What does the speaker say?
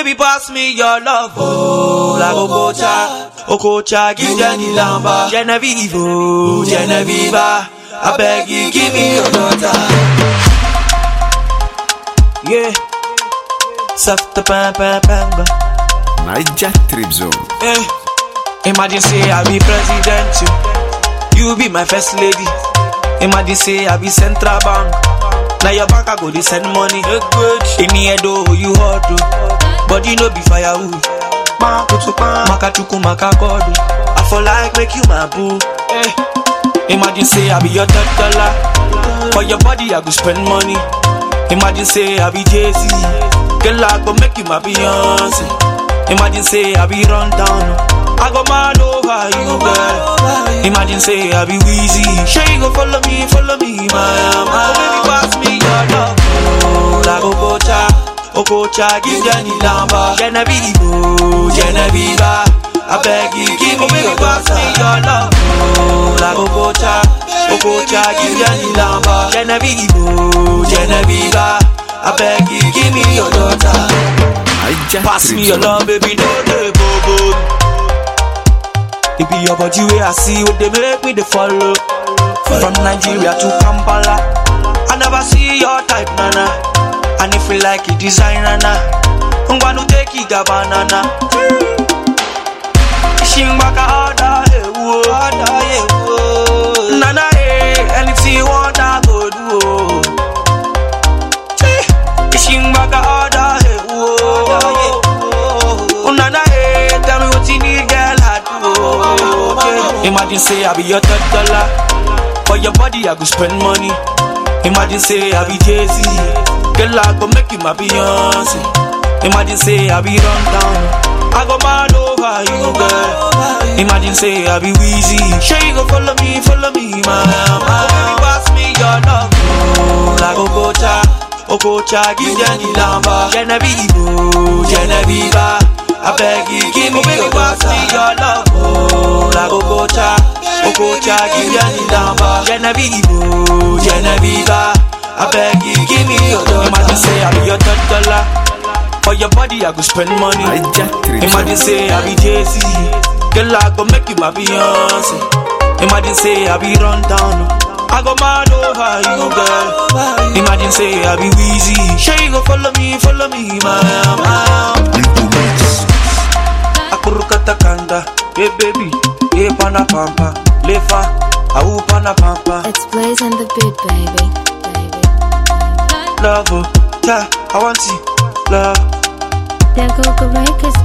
baby, pass me your love. Oh, like Okocha, Okocha, give them the lamba. Genevieve, oh, Genevieve, I beg you, give me your daughter. Yeah, soft bang bang bang bang. Naija Trip Zone. Eh, imagine say I be president, you, you be my first lady. Imagine say I be central bank. Now your bank I go to send money. In the head oh you hot oh, but you know be firewood. Maka chuku maka god oh. I for like make you my boo. Eh. Imagine say I be your third dollar. For your body I go spend money. Imagine say I be Jay Z. Girl I go make you my Beyonce. Imagine say I be run down. I go mad over you, girl. Imagine say I be Weezy. Sure you go follow me, follow me, my my. Baby, pass me your love. Oh, like Okocha, Okocha, give them the lamba. Genevieve, oh, Genevieve. I beg you, give me your pass me your love. Oh, like Okocha, Okocha, give them the lamba. Genevieve, oh, Genevieve. I beg you, give me your daughter. Naija Pass Trip me your Zone. love, baby, no dey bobo. It be your body way I see what they make me they follow. From Nigeria to Kampala, I never see your type, nana. And if you like it, design, nana. I'm gonna take it, a banana. Shimbaka order, eh, whoa, order, eh, whoa. Nana, eh, anything you want, I go do. oh. Shimbaka order, eh, whoa. Nana, eh, tell me what you need, girl, I do. okay. Imagine say I be your third dollar. For your body, I go spend money. Imagine say I be Jay Z. Girl, I go make you my Beyonce. Imagine say I be run down. I go mad over you, girl. Imagine say I be Weezy. Sure you go follow me, follow me, my my. Baby, pass me your love. Oh, like Okocha, Okocha, give them the lamba. Genevieve, oh, Genevieve. I beg you, give me your pass me your love. Oh, like Okocha, Okocha, give them the lamba. Genevieve, oh, Genevieve. I beg you, give me your daughter. Imagine say I be your third dollar. For your body, I go spend money. Naija Trip Imagine Zone. say I be Jay Z. Girl, I go make you my Beyonce. Imagine say I be run down. I go mad over you, girl. Imagine say I be Weezy. Sure you go follow me, follow me, my my. Akurukata kanda, hey baby, hey pana pampa, lefa, au pana pampa, It's Blaze on the beat, baby. Baby. love, oh, yeah, I want you, love. There go the records,